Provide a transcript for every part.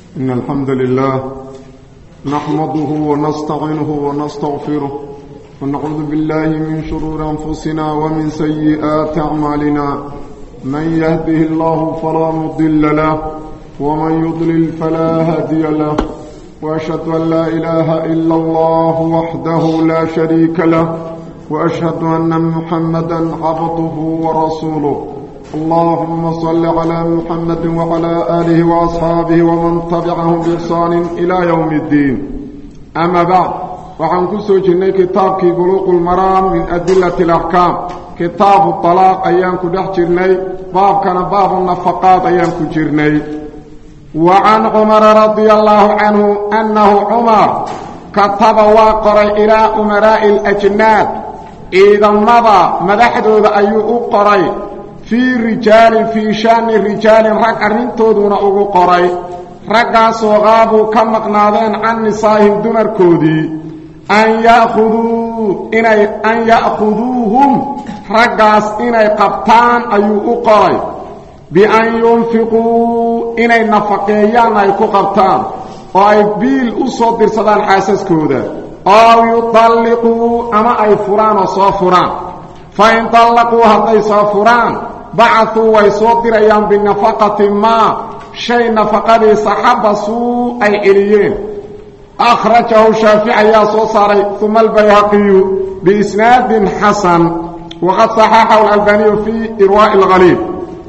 إن الحمد لله نحمده ونستعينه ونستغفره ونعوذ بالله من شرور أنفسنا ومن سيئات أعمالنا من يهده الله فلا مضل له ومن يضلل فلا هادي له وأشهد أن لا إله إلا الله وحده لا شريك له وأشهد أن محمدا عبده ورسوله اللهم صل على محمد وعلى آله وأصحابه ومن تبعهم بإحسان إلى يوم الدين أما بعد وعن كسو جنة كتابك بلوغ المرام من أدلة الأحكام كتاب الطلاق أيام كدح جرني باب كان باب النفقات أيام كجرني وعن عمر رضي الله عنه أنه عمر كتب واقر إلى أمراء الأجناد إذا مضى مدحدود أيو قري fii rijaalin fii shaani rijaalin rag arrintooduna ugu qoray raggaasoo qaabuu ka maqnaadeen can nisaa'ihim dumarkoodii an yakhuduu inay an ya'khuduuhum raggaas inay qabtaan ayuu u qoray bian yunfiquu inay nafaqeeyaan ay ku qabtaan oo ay biil u soo dirsadaan xaasaskooda ow yutalliquu ama ay furaan oo soo furaan fa in tallaquu hadday soo furaan bacaduu way soo dirayaan binafaqati maa shay nafaqadiisa xabasuu ay celiyeen akhrajahu shaafici ayaa soo saaray uma albayhaqiyu biisnaadin xasan waqad saxaxahu alalbaniyu fii irwaa'i alhaliib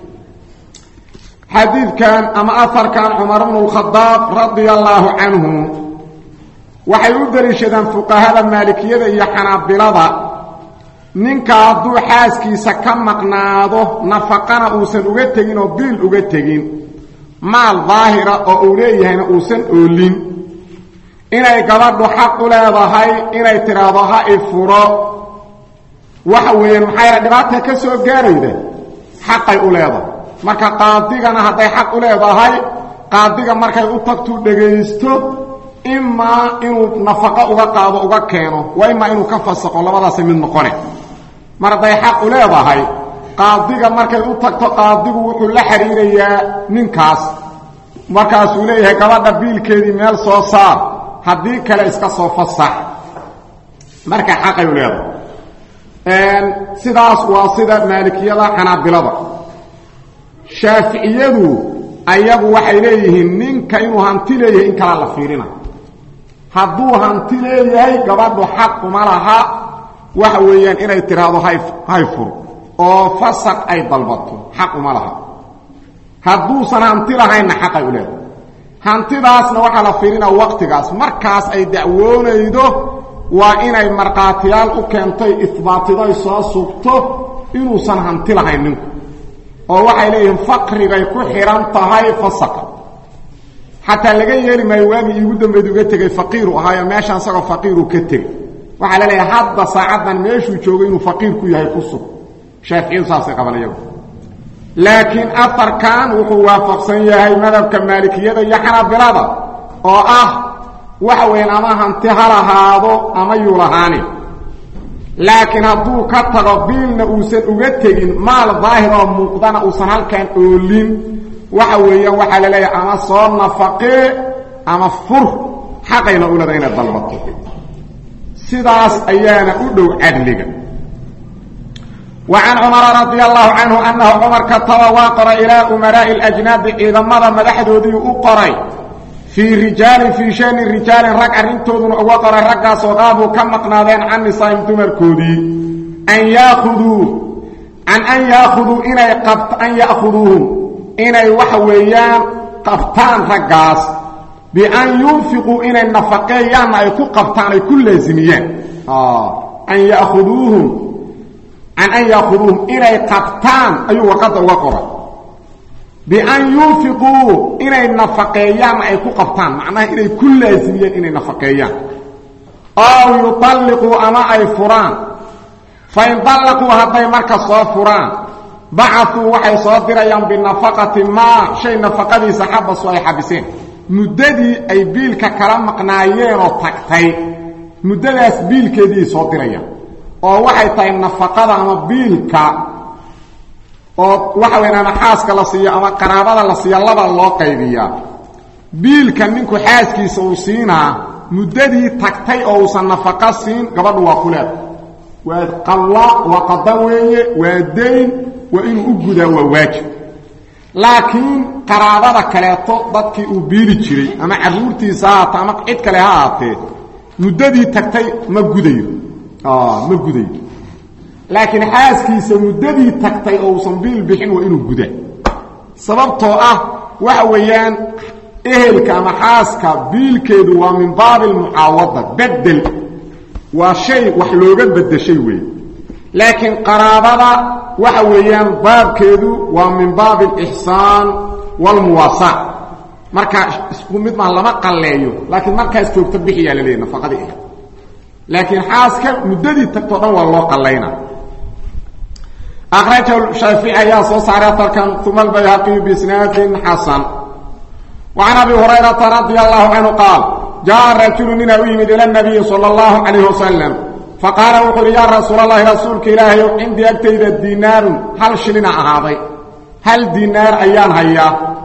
xadiidkan ama aharkan cumar bnu lkhadaab radia allaahu canhu waxay u deliishadeen fuqahada maalikiyada iyo xanaabilada ninka hadduu xaaskiisa ka maqnaado nafaqana uusan uga tegin oo biil uga tegin maal daahira oo uu leeyahayna uusan oolin inay gabadhu xaq u leedahay inay tidhaahdo ha i furo waxa weeyaan maxayna dhibaata ka soo gaarayda xaqay u leedahay marka qaadigana hadday xaq u leedahay qaadiga markay u tagtuu dhegaysto imaa inuu nafaqo uga qaado uga keeno waa imaa inuu ka fasaqo labadaasay mid noqone mar hadday xaq u leedahay qaadiga markay u tagto qaadigu wuxuu la xiriirayaa ninkaas markaasuu leeyahay gabadha biilkeedii meel soo saar haddii kale iska soo fasax marka xaqay u leedahay sidaas waa sida maalikiyada xanaabilada shaaficiyadu ayagu waxay leeyihiin ninka inuu hanti leeyahay in kalaa la fiirina hadduu hanti leeyahay gabadhu xaq uma laha waxa weeyaan inay tidhaahdo hay fur oo fasaq ay dalbato xaq uma laha hadduusan hanti lahaynna xaqay u leedahay hantidaasna waxaa la fiirinaa waqtigaas markaas ay dacwoonaydo waa inay markhaatiyaal u keentay isbaatidoy soo sugto inuusan hanti lahayn ninku oo waxay leeyihiin faqrigay ku xidhan tahay fasaqa xataa laga yeeli maayo waagii iigu dambayd uga tegay faqiiru ahaayo meeshaan isagoo faqiiru ka tegay waxaa la leeyahay hadda saacaddan meeshuu joogo inuu faqiir ku yahay ku sug shaaficiyadu saasay qaban iyagu laakiin afarkan wuxuu waafaqsan yahay madhabka maalikiyada iyo xanaabilada oo ah waxa weeyaan ama hanti ha lahaado ama yuu lahaani laakiin hadduu ka tago biilna uusan uga tegin maal daahir oo muuqdana uusan halkan oolin waxa weeyaan waxaa la leeyahay ama soo nafaqee ama fur xaqayna u leeda inay dalbato sidaas ayaana u dhow cadliga wa can cumara radia allahu canhu annahu cumar kataba waa qoray ilaa umaraa'i alajnaadi ciidamada madaxdoodii u qoray fii rijaalin fii shani rijaalin rag arrintooduna uga qoray raggaasoo qaabuu ka maqnaadeen can nisaa'im dumarkoodii an yaakuduu can an yaakhuduu inay qabt an ya'khuduuhum inay waxa weeyaan qabtaan raggaas bian yunfiquu inay nafaqeeyaanna ay ku qabtaan ay ku laasimiyaan an yaakuduuhum can an yaakuduuhum inay qabtaan ayuu warqadda uga qoray bian yunfiquu inay nafaqeeyaanna ay ku qabtaan macnaha inay ku laasimiyaan inay nafaqeeyaan ow yutalliquu ama ay furaan fain dallaquu hadday marka soo furaan bacasuu waxay soo dirayaan binafaqati maa shay nafaqadiisa xabasu ay xabiseen muddadii ay biilka kala maqnaayeenoo tagtay muddadaas biilkeediiay soo dirayaan oo waxay tahay nafaqada ama biilka oo waxa weyn ama xaaska la siiyo ama qaraabada la siiya laba loo qaybiyaa biilka ninku xaaskiisa uu siinaa muddadii tagtay oo uusan nafaqo siin gabadhu waa kuleed waa qalla waa qada weeye waa dayn waa inuu u gudaa waa waajib laakiin qaraabada kaleeto dadkii uu biili jiray ama carruurtiisa ha haata ama cid kale ha ahaatee muddadii tagtay ma gudayo ma gudayo laakiin xaaskiisa muddadii tagtay oo uusan biil bixin waa inuu guda sababtoo ah waxa weeyaan ehelka ama xaaska biilkeedu waa min baabi almucaawada bedel waa shay wax looga bedeshay weeye laakiin qaraabada waxa weeyaan baabkeedu waa min baabi alixsaan waalmuwaasac markaa isku mid maa lama qalleeyo laakiin markaas joogto bixiyaa la leeyahy nafaqadii ah laakiin xaaska muddadii tagtoo dhan waa loo qallayna akhrajahu shaafici ayaa soo saaray atarkan uma albayhaqiyu biisnaadin xasan وعن أبي هريرة رضي الله عنه قال جاء رجل من أويمد إلى النبي صلى الله عليه وسلم فقال وقل يا رسول الله رسولك إلهي عندي أكتيد الدينار هل شلنا أهاضي هل دينار أيان هيا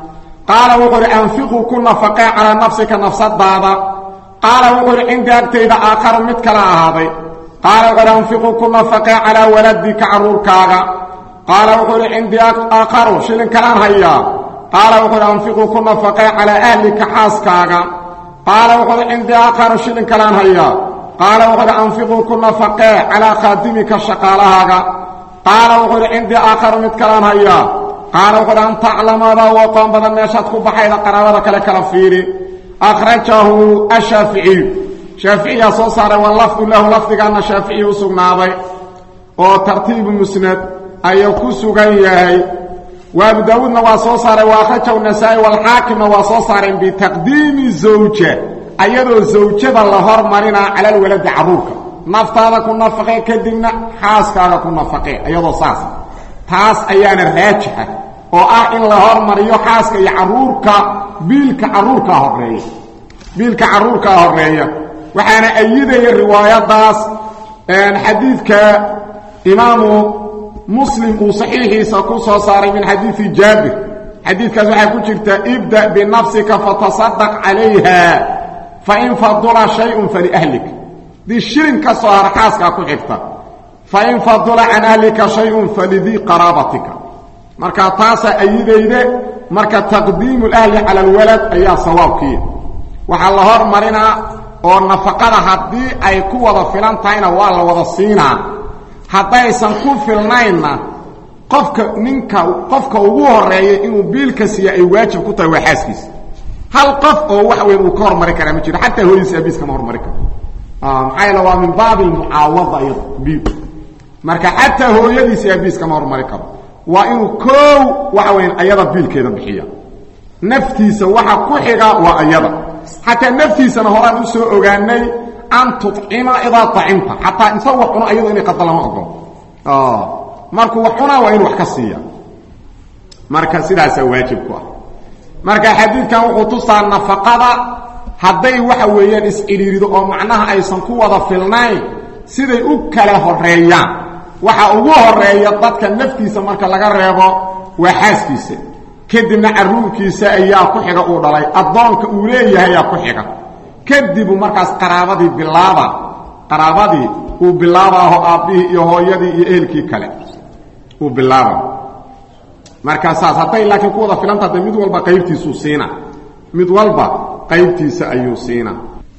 قال وقل أنفقوا كل نفقا على نفسك نفس الضابة قال وقل عندي أكتيد آخر متكلا أهاضي قال وقل أنفقوا كل نفقا على ولدك عروركاغا قال وقل عندي آخر شلن كلام هيا qaala wuxuuhi anfiquu ku nafaqee calaa ahlika xaaskaaga qaala wuxuuhi cindii aakharu shilin kalaan hayaa qaala wuxuuhi anfiquu ku nafaqee calaa khaadimika shaqaalahaaga qaala wuxuuhi cindii aakharu mid kalaan hayaa qaala wuxuuhi an taclamada u aqoon badan meeshaad ku baxayda qaraabada kale kala fiiri akhrajahu ashaaficiyu shaaficiyaa soo saaray walafdu lahu lafdigaana shaaficiyi u sugnaaday oo tartiibu musnad ayuu ku sugan yahay وابو داودنا واسو ساري واخرجه النسائي والحاكم واسو ساري بتقديم زوجة ايضا زوجة الله هرمرنا على الولد عروك نفتادا كنا فقيه كدبنا حاسكادا كنا فقيه ايضا ساس تاس ايانا راجحة oo ah in la hormariyo xaaska iyo caruurka biilka caruurka horeeya biilka caruurka horeeya waxaana ayidaya riwaayadaas xadiidka imaamu muslim uu saxiixiisa ku soo saaray min xadiidi jaabir xadiidkaas waxaa ku jirta ibda binafsika fatasadaq calayha fain fadula shayun faliahlik dii shilin ka soo har xaaskaa ku xigta fain fadula can ahlika shayun falidii qaraabatika marka taasaa ayidayde marka taqdiimu lahli cala alwalad ayaa sawaabkiiya waxaa la hormarinaa oo nafaqada haddii ay ku wada filan tahayna waa la wada siinaa haddaysan ku filnaynna qofka ninka qofka ugu horeeya inuu biilka siiya ay waajib ku tahay waa xaaskiisa hal qof oo wax weyn uu ka hormari karaa ma jiro xataa hooyadiisa abiis kama hormari karo maxaa yeele waa min baabi almucaawada iyado biil marka xataa hooyadiisa abiis kama hormari karo waa inuu koow waxa weyn ayada biilkeeda bixiya naftiisa waxa ku xiga waa ayada xataa naftiisana horaan u soo ogaanay an tucima idaa acimta xataa inta wax cuno ayado inay qada lama ogolo markuu wax cunaa waa inu wax ka siiya marka sidaasaa waajib ku ah marka xadiidkan wuxuu tusaa nafaqada hadday waxa weeyaan is-cidhiirido oo macnaha aysan ku wada filnayn siday u kala horeeyaan waxa ugu horeeya dadka naftiisa marka laga reebo waa xaaskiisa kadibna caruurkiisa ayaa ku xiga uu dhalay addoonka uu leeyahay ayaa ku xiga kadibu markaas qaraabadii bilaaba qaraabadii uu bilaabaaho aabbihii iyo hooyadii iyo ehelkii kale uu bilaaba markaa saas hadday laakiin ku wada filanta de mid walba qaybtiisuu siina mid walba qaybtiisa ayuu siina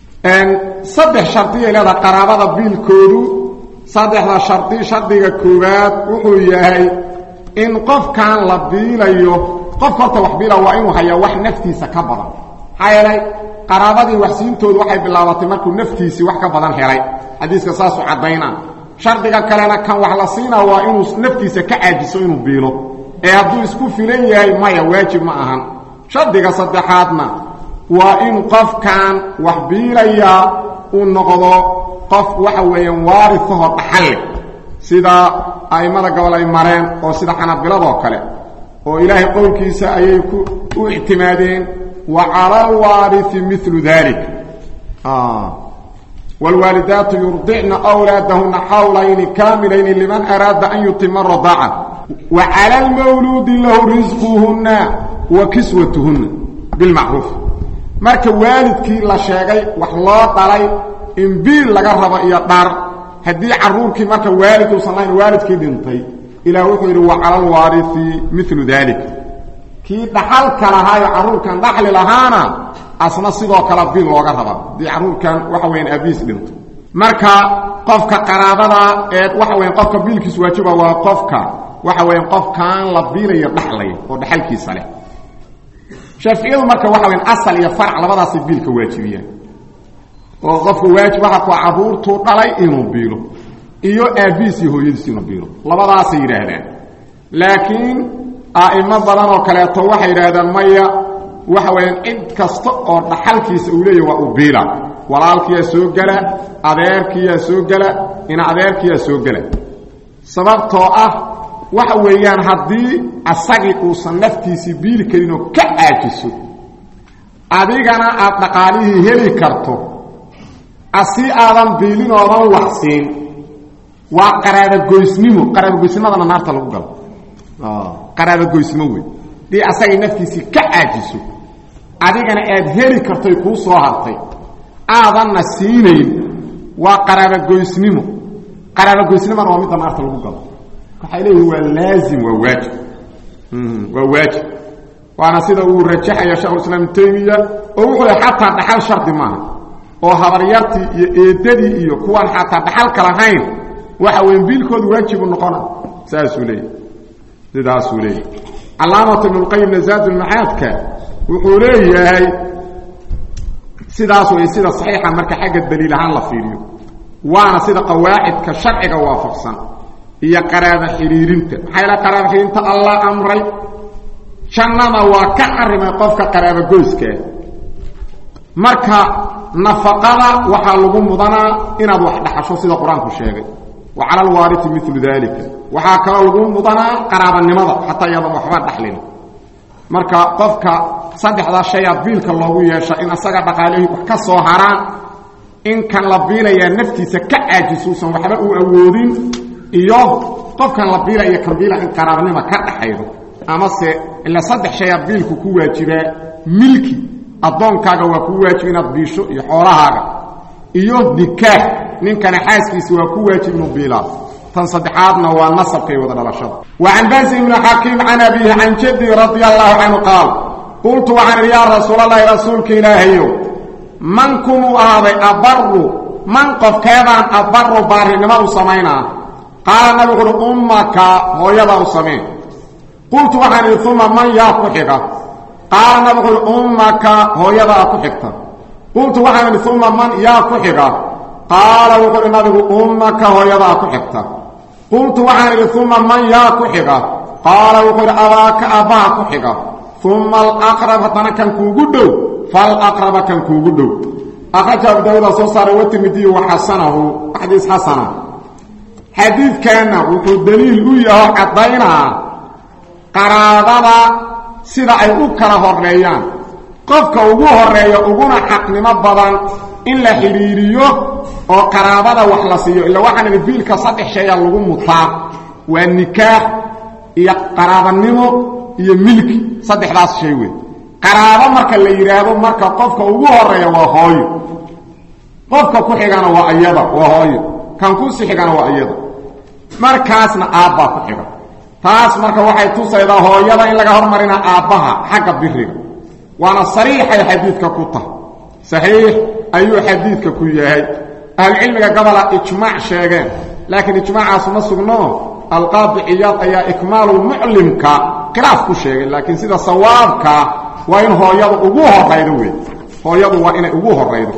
saddex shardiyay leedaha qaraabada biilkoodu saddexda shardi shardiga koowaad wuxuu yahay in qofkan la biilayo qofka horta wax biila waa inuu hayaa wax naftiisa ka badan maxaa yeelay qaraabadii waxsiintoodu waxay bilaabatay markuu naftiisii wax ka badan helay xadiiska saasuu caddaynaa shardiga kalena kan wax la siinaa waa inuu naftiisa ka caajiso inuu biilo ee hadduu isku filan yahay maya waajib ma ahan shardiga saddexaadna waa in qofkan wax biilayaa uu noqdo qof waxa weeyaan waarihahoo dhaxalle sida a'immada gobol ay mareen oo sida xanabiladoo kale oo ilaahay qowlkiisa ayay ku u ictimaadeen wa cala alwaariثi milu dalik wاlwaalidaatu yurdicna أwlaadahuna xawlayni kaamilayni liman araada an yutima radaaca wa cala اlmawluudi lahu risquhuna wa kiswatuhuna bilmacruuf marka waalidkii la sheegay wax loo dhalay in biil laga rabo iyo dhar haddii caruurkii marka waalid uusan lahayn waalidkii dhintay ilaah wuxuu yidhi wa cala alwaariثi milu dalik kii dhaxalka lahaayo carruurkan dhaxli lahaana asna sidoo kale biil looga rabaa haddii carruurkan waxa weyaan abiis dhinto marka qofka qaraabada ee waxa weyan qofka biilkiis waajiba waa qofka waxa weyan qofkaan la biilayo dhaxlaya oo dhaxalkiisa leh shaaficiyadu marka waxa weyan asal iyo farc labadaasay biilka waajibiyaan oo qofka waajib waxa ku carruurtuu dhalay inuu biilo iyo aabbihiis iyo hooyadiis inuu biilo labadaasay yidhaahdaan laakiin a'imo badan oo kaleeto waxay yidhaahdaan maya waxa weeyaan cid kasta oo dhaxalkiisa uu leeyahy waa u biila walaalkiyaa soo gela adeerkiyaa soo gela ina adeerkiyaa soo gela sababtoo ah waxa weeyaan haddii asagii uusan naftiisii biili karin oo ka caajiso adigana aad dhaqaalihii heli karto asi aadan biilin oodan waxsiin waa qaraabagoysnimo qaraabagoysnimadana naarta lagu galo qaraabagoysnimo wey dii asagay naftiisii ka caajiso adigana aad heli kartoy kuu soo hartay aadanna siinayn waa qaraabagoysnimo qaraabagoysnimona waa midda naarta lagu galo waxay leeyihin waa laazim waa waajib waa waajib waana sida uu rajaxaya shekhulislaam ibnu taymiya oo wuxuu le xataa dhaxal shardi maaha oo habaryartii iyo eedadii iyo kuwaan xataa dhaxalka lahayn waxa weyn biilkoodu waajibu noqona saasuu leeyahy sidaasuu leeyahy calaamatu ibnulqayimna zaadulmacaadka wuxuu leeyahay sidaas way sida saxiixa marka xagga daliil ahaan la fiiriyo waana sida qawaacidka sharciga waafaqsan iyo qaraaba xidhiirinta maxaa yaele qaraaba xidhiirinta allah amray jannada waa ka xarimay qofka qaraabagoyskaa marka nafaqada waxaa lagu mudanaa inaad wax dhaxasho sida qur-aanku sheegay wa cala alwaariti milu dalika waxaa kaloo lagu mudanaa qaraabanimada xataa iyaadan waxba dhaxlin marka qofka saddexdaa shayaa biilka loogu yeesha in asaga dhaqaalihii wax ka soo haraan in kan la biilayaa naftiisa ka caajisuusan waxba uu awoodin iyo qofkan la biila iyo kan biila in qaraabanima ka dhaxaydo amase ila saddex shayaa biilku ku waajibaa milki addoonkaaga waa kuu waajib inaad biisho iyo xoolahaaga iyo nikaax ninkana xaaskiisa waa ku waajib inuu biilaa tan saddexaadna waa nasabkay wada dhalashada wa can basi ibni xakiim can abihi can jaddi radia allahu canhu qaal qultu waxaan idhi yaa rasuulalahi rasuulka ilaahayow man kumuu ahaaday abaru man qofkeedaan abaru baarinimo u samaynaa qaala nabigu uhi ummaka hooyadaa u sameen qultu waxaan idhi uma man yaa ku xiga qaala nabigu uhi ummaka hooyadaa ku xigta qultu waxaan idhi uma man yaa ku xiga qaala wuxuu ihi nabigu ummaka hooyadaa ku xigta qultu waxaan idhi uma man yaa ku xiga qaala wuxuu idhi abaaka abbaha ku xiga uma alaqrab haddana kan kuugu dhow falaqraba kan kuugu dhow akraja abu daawuuda soo saaray watirmidiyu wa xasanahu xadiis xasana xadiidkanna wuxuu daliil u yaho caddaynaa qaraabada sida ay u kala horeeyaan qofka ugu horeeya uguna xaqnimo badan in la xidhiiriyo oo qaraabada wax la siiyo illa waxaan idhi biilka saddex shayaa lagu mutaa waa nikaax iyo qaraabanimo iyo milki saddexdaas shay wey qaraabo marka la yidhaahdo marka qofka ugu horeeya waa hooyo qofka ku xigana waa iyada waa hooyo kan kusi xigana waa iyada markaasna aabbaa ku xiga taas marka waxay tusaydaa hooyada in laga hormarina aabbaha xagga biriga waana sariixay xadiidka ku tahay saxiix ayuu xadiidka ku yahay ahlucilmiga gobola ijmaac sheegeen laakiin ijmaacaasu ma sugno alqaadi ciyaad ayaa ikmaalulmuclimka khilaaf ku sheegay laakiin sida sawaabka waa in hooyadu ugu horaydo wey hooyadu waa inay ugu horaydo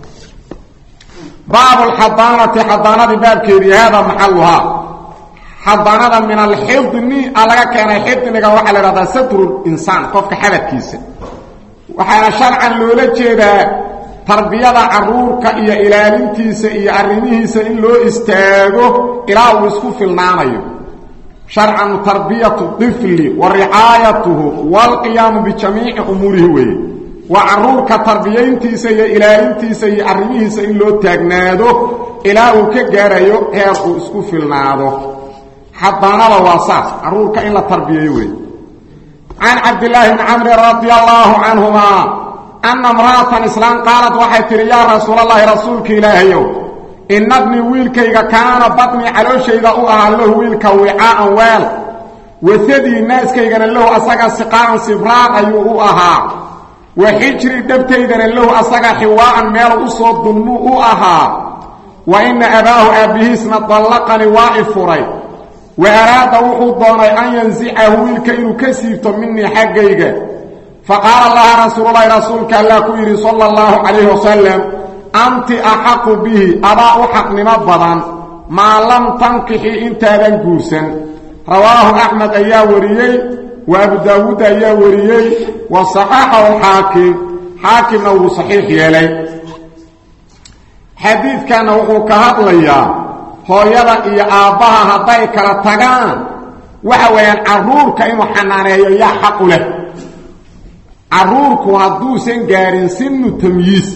baab lxadaanati xadaanadii baabkeedii hada maxaluhaa xadaanada min alxidni a laga keenay xidniga waxaa la ihahdaa satru insaan qofka xabadkiisa waxaana sharcan loola jeedaa tarbiyada caruurka iyo ilaalintiisa iyo arrimihiisa in loo istaago ilaa uu isku filnaanayo sharcan tarbiyatu ifli wa ricaayatuhu waalqiyaamu bijamiici umuurihi weeye waa caruurka tarbiyayntiisa iyo ilaalintiisa iyo arrimihiisa in loo taagnaado ilaa uu ka gaarayo heer uu isku filnaado xadaanada waa saas caruurka in la tarbiyeeyo weeye can cabdillaahi bni camri radi allaahu canhuma anna imra'atan islaan qaalad waxay tidhi yaa rasuulallaahi rasuulka ilaahayow inabnii wiilkayga kaana badnii calooshayda u ahaa lahu wiilka wicaa'an weel wasadii naaskaygana lahu asaga siqaa'an sibraan ayuu u ahaa wa xijri dhabtaydana lahu asaga xiwaa'an meel u soo dulmuu u ahaa wa inna abaahu aabbihiisna dallaqani waa i furay wa araada wuxuu doonay an yansicahu wiilka inuu ka siibto minii xaggayga fa qaala laha rasuululahi rasuulka allah ku yidhi sala allahu calayhi wasalam anti axaqu bihi adaa u xaqnimo badan maa lam tankixi intaadan guursan rawaahu axmed ayaa wariyey wa abu daawuud ayaa wariyey wa saxaxahu xaakim xaakimna wuu saxiix yeelay xadiidkanna wuxuu ka hadlayaa hooyada iyo aabbaha hadday kala tagaan waxa weeyaan carruurka inuu xanaaneeyo yaa xaqu leh carruurku hadduusan gaarin sinu tamyiis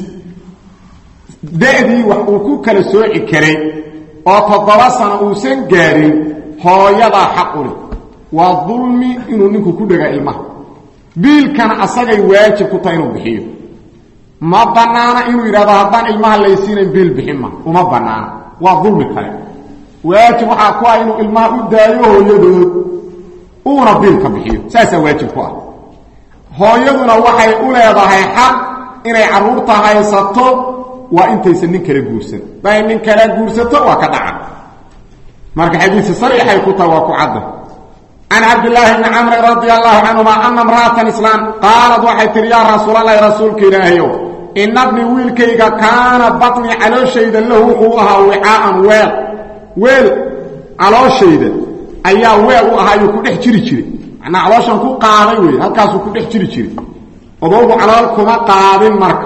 da'dii wax uu ku kala sooci karay oo toddoba sano uusan gaarin hooyadaa xaqu leh waa dulmi inuu ninku ku dhegaa ilmaha biilkana asagay waajib ku tahay inuu bixiyo ma bannaana inuu yidhahdo haddaan ilmaha laysiinayn biil bixin ma uma bannaana waa dulmi kale waajib waxaa ku ah inuu ilmaha u daayo hooyadood uuna biilka bixiyo saasaa waajib ku ah hooyaduna waxay u leedahay xaq inay carruurta haysato waa intaysan nin kala guursan haday nin kala guursato waa ka dhaca marka xadiisi sariixay ku tahay waa ku cadda can cabdillaahi bni camri radia allahu canhuma ana imra'atan islaam qaalad waxay tihi yaa rasuulalahi rasuulka ilaahayow inabni wiilkayga kaana batnii calooshayda lahu wuxuu ahaa wicaa'an weel weel calooshayda ayaa weel u ahaayuu ku dhex jiri jiray macnaa calooshan ku qaaday wey halkaasuu ku dhex jiri jiray odoogu calool kuma qaadin marka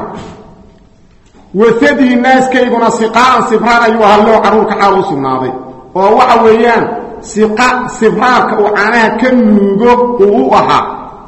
wasadii naaskayguna siqaa'an sibraan ayuu ahaa loo carruurka xaal u sugnaaday oo waxa weeyaan siqa sibraarka uu caanaha ka nuugo uu u ahaa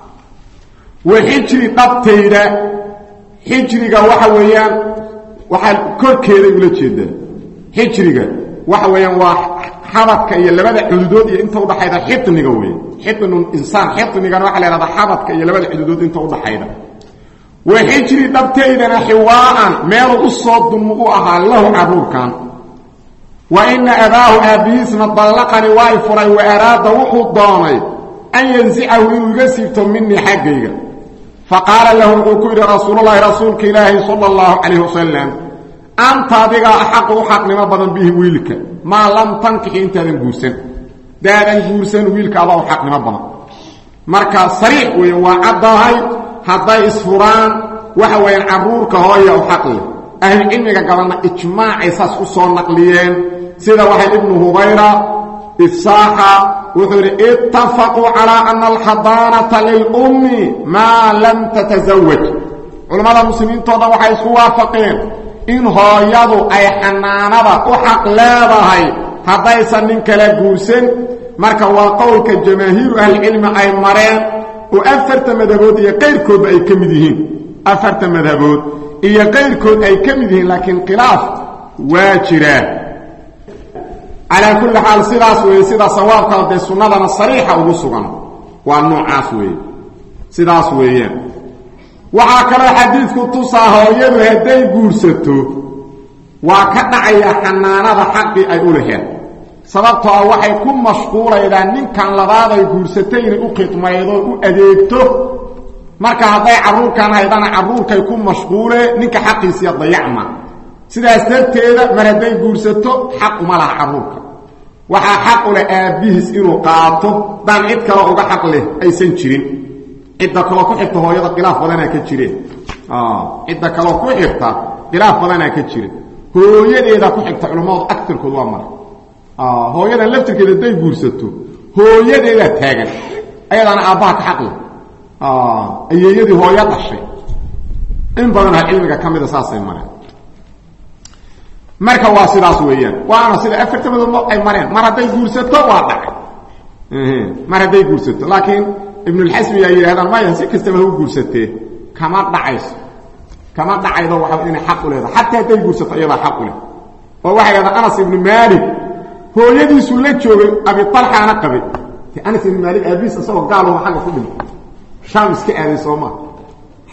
wa xijri dhabtayda xijriga waxa weeyaan waxaa korkeeday ula jeedaa xijriga waxa weeyaan waa xabadka iyo labada xuduudood iyo inta udhaxayda xiniga wey xinu insaan xinigana waxa la hahdaa xabadka iyo labada xuduudood inta udhaxayda wa xijri dhabtaydana xiwaa'an meeluu u soo dulmu u ahaa lahu carruurkan wa ina abaahu aabbihiisna dallaqani waa i furay wa araada wuxuu doonay an yansicahu inuu iga siibto minii xaggayga fa qaala lahu wuxuu ku yidhi rasuululahi rasuulka ilaahi sala allahu calayh wasalam anta adigaa axaqu u xaqnimo badan bihi wiilka maa lam tankixi intaadan guursan daadan guursan wiilka adaa u xaqnimo badan marka sariix weeye waa caddahay hadday isfuraan waxa weeyaan carruurka hooya u xaq leh ahlucilmiga gabanna ijmaacay saas u soo naqliyeen sida waxay ibnu hubayra ifsaaxa wuxuu yidhi ittafaquu calaa ana alxadaanata lilummi maa lam tatasawaj culammada muslimiintoo dhan waxay isku waafaqeen in hooyadu ay xanaanada u xaq leedahay haddaysan nin kala guursan marka waa qowlka jamaahiiru ahlicilmi ay mareen oo afarta madhabood iyo qayrkoodba ay ka mid yihiin afarta madhabood iyo qayrkood ay ka mid yihiin laakiin khilaaf waa jiraa calaa kulli xaal sidaas weeye sida sawaabka dee sunnadana sariixa ugu sugan waa noocaas weeye sidaas weeyaan waxaa kaloo xadiidku tusaa hooyadu hadday guursato waa ka dhacaya xanaanada xaqii ay u laheed sababtoo ah waxay ku mashquulaydaa ninkan labaaday guursatay inay u khidmaydo u adeegto marka hadday carruurkan haydana carruurkay ku mashquulee ninka xaqiisiiya dayacma sidaas darteeda mar hadday guursato xaq uma laha carruurka waxaa xaq u leh aabbihiis inuu qaato daan cid kaloo uga xaq leh aysan jirin cidda kaloo ku xigta hooyada khilaaf badanaa ka jireen cidda kaloo ku xigta khilaaf badanaa ka jira hooyadeeda ku xigta culammadu agarkood waa mara hooyadan laftirkeeda hadday guursato hooyadeedaa taagan ayadaana aabbaha ka xaq leh ayeeyadii hooyo dhashay in badanha cilmiga ka mida saasay mareen marka waa sidaas weeyaan waana sida afarta madoodmo ay mareen mar hadday guursato waa dhacay mar hadday guursato laakiin ibnulxasmi yaa yidhahdaan maya si kastaba ha u guursatee kama dhacayso kama dhacaydo waa inay xaq u leedahay xataa hadday guursato iyadaa xaq u leh oo waxay dhahdaan anas ibnu maalik hooyadiisuu la joogay abialxaana qabay anas ibnu maalik aabiis isagoo gaaluhu agga ku dhintay shaam iska aaday sooma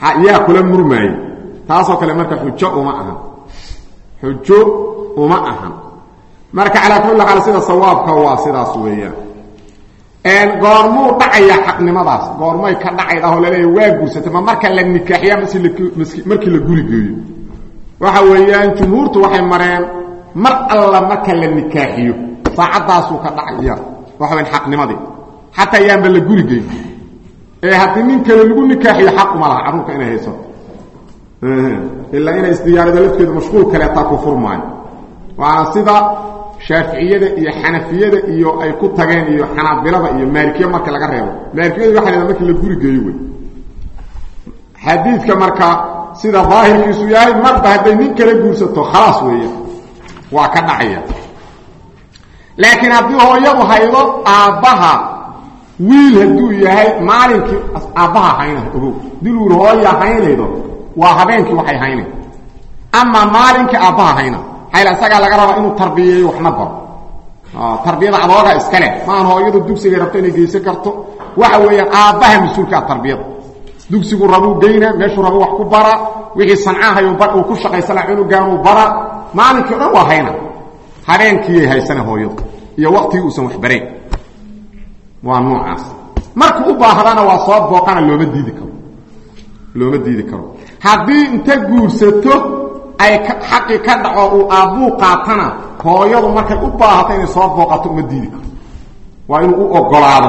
yaa kula murmaayey taasoo kale marka xujo uma ahan xujo uma ahan marka calaa kulli xaal sida sawaabka waa sidaas weeyaan goormuu dhacayaa xaqnimadaas goormay ka dhacaydah oo laleeya waa guursatay ma marka la nikaaxiya mase markii la guri geeyo waxa weeyaan jumhuurtu waxay mareen mar alla marka la nikaaxiyo saacaddaasuu ka dhacaya waxa weyan xaqnimadii xataa yaanba la guri geyn ee haddii nin kale lagu nikaaxiyo xaquma laha carruurka inay haysato ilaa inay isdiyaarado lafteedu mashquul kaleetaa ku furmaayo waana sida shaaficiyada iyo xanafiyada iyo ay ku tageen iyo xanaabilada iyo maalikiya marka laga reebo maalikiyadu waxa la markii la guri geeyo wey xadiidka marka sida daahirkiisu yahay marba hadday nin kala guursato khalaas weeya waa ka dhacaya laakiin haddii hooyadu haydo aabbaha wiil hadduu yahay maalinkii aabbaha hayna ogow diluur hooya haynaydo waa habeenkii waxay haynay ama maalinkii aabbaha hayna hayla isagaa laga rabaa inuu tarbiyeeyo waxna baro tarbiyada adooga iskale maahan hooyadu dugsigay rabto inay geysan karto waxa weeyaan aabbaha mas-uulka ah tarbiyada dugsigu rabuu geyna meeshuu rabu wax ku bara wixii sancahay uu ku shaqaysana cunugaanuu bara maalinkii o dhan waa hayna habeenkiiyay haysana hooyadu iyo waktigii uusan waxbarayn waa noocaas markuu u baahdana waa soo booqana looma diidi karo looma diidi karo haddii inta guursato ay xaqii ka dhaco uu aabbuu qaatana hooyadu markay u baahato inay soo booqato uma diidi karo waa inuu u ogolaado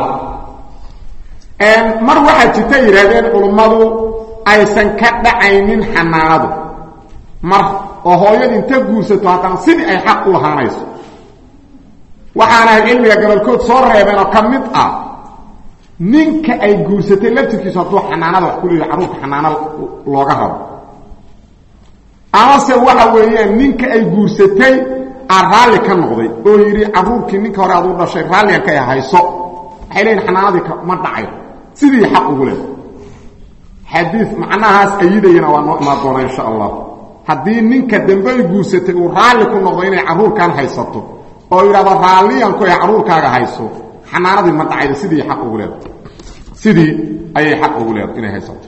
mar waxaa jirta yidhahdeen culummadu aysan ka dhacaynin xanaanadu mar oo hooyadu inta guursato haddana sidii ay xaq u lahaanayso waxaana cilmiga gabolkood soo reebeen oo ka mid ah ninka ay guursatay laftirkiisu hadduu xanaanada wax ku leeyahy carruurta xanaano looga rabo amase waxa weeyaan ninka ay guursatay aan raalli ka noqday oo yidhi carruurkii ninka hore aduu dhashay raalligan ka hayso waxay leeyihin xanaanadii ma dhacayo sidii xaq ugu leh xadii macnahaas ayidayana waa noo imaan doona insha allah haddii ninka dambe ay guursatay uu raalli ku noqdo inay carruurkan haysato oo yidhahdo raalliyanku ay carruurkaaga hayso xanaanadii ma dhacaydo sidii xaq ugu leeda sidii ayay xaq ugu leeda inay haysato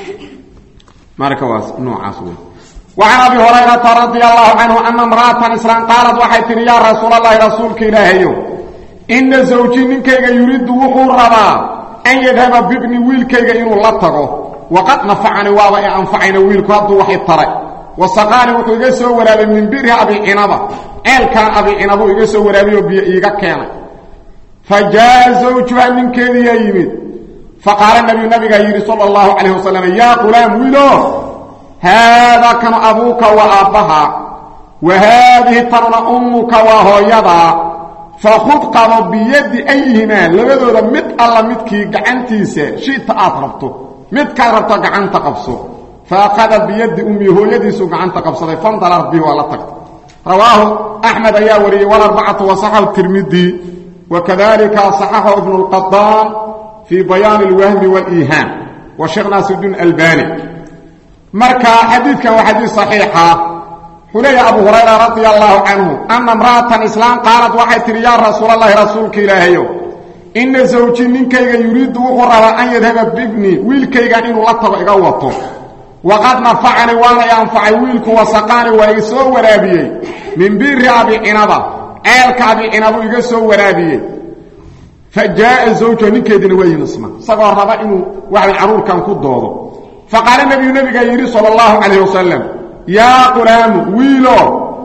marka waa noocaas wey وعن أبي هريرة رضي الله عنه أن امرأة إسلام قالت waxay tihi يا رsuuل اللhi رasuulka ilaahayo إنa زوجي ninkayga yuriidu wuxuu rabaa أn yadhaba bibni wiilkayga inuu la tago وaqad نafacani waaba i anfacayna wiilku hadduu wax i taray وasaqaani wuxuu iga soo waraabay min biri abi cinaba ceelkaan abi cinabuu iga soo waraabayoo biyo iiga keenay fajaءa زawjuha ninkeediyaa yimid faqaala nbiyu nabigaa yidhi salى الlahu عalيه waسلم ya qulaam wiilo haadaa kanu abuuka waa aabbaha wa haadihi tanuna ummuka waa hooyadaa fakhud qabo biyaddi ayhimaa labadooda mid alla midkii gacantiisa shita aad rabto midkaad rabto gacanta qabso fa akhada biyaddi ummi hooyadiisuu gacanta qabsaday fandalar bihi waa la tagtay rawaahu axmed ayaa wariyey walarbacatu wasaxahu tirmidi wakadalika saxaxahu ibnu lqadaan fii bayaani alwahmi waliihaan wa sheekh naasirudiin albani marka xadiidkan waa xadiid صaxiixa wuxuu leeyaha abu hurayra radi allahu canhu ana imra'atan islaam qaalad waxay tihi yaa rasuul allahi rasuulka ilaahayow ina zawji ninkayga yuriidu wuxuu rabaa an yadhaba bibni wiilkaygan inuu la tago iga wato waqad nafacani waana i anfacay wiilku wasaqaani waa i soo waraabiyey min biri abi cinaba ceelka abi cinabu iga soo waraabiyey fa jaaa zawjuha ninkeediina waa yimisma isagoo raba inuu waxay carruurkan ku doodo faqaala nebiyu nabigaa yidhi sal اllahu calayh wasalam yaa qulaamu wiilo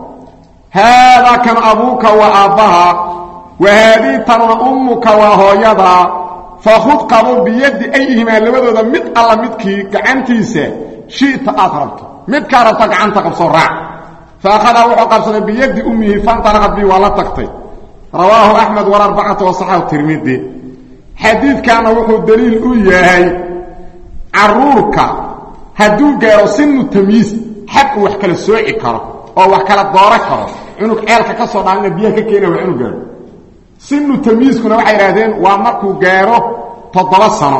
haadaa kan abuuka waa aabbaha wa haadii tanuna ummuka waa hooyadaa fakhud qabo biyaddi ayhimaa labadooda mid alla midkii gacantiisa shita aad rabto midkaa rabto gacanta qabso raac fa akhadaa wuxuu qabsaday biyaddi ummihi fantalaqad bi waa la tagtay rawaahu axmed walarbacatu wasaxahu tirmidi xadiidkaana wuxuu daliil u yahay caruurka hadduu gaaro sinu tamyiis xag uu wax kala sooci karo oo wax kala dooro karo cunug ceelka ka soo dhaalina biyaha ka keena waa inuu gaaro sinu tamyiiskuna waxay idhahdeen waa markuu gaaro toddoba sano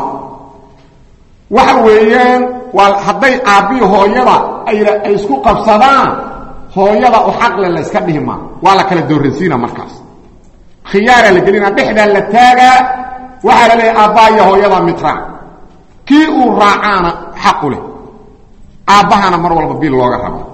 waxa weeyaan waa hadday aabbii hooyada ay isku qabsadaan hooyada u xaqle la yska dhihi maa waa la kala dooransiina markaas khiyaaraa la gelina dhexdaa la taagaa waxaa la leeyahay aabbaa iyo hooyada midraac kii uu raacaana xaqu leh aabbahana mar walba bil looga rabaa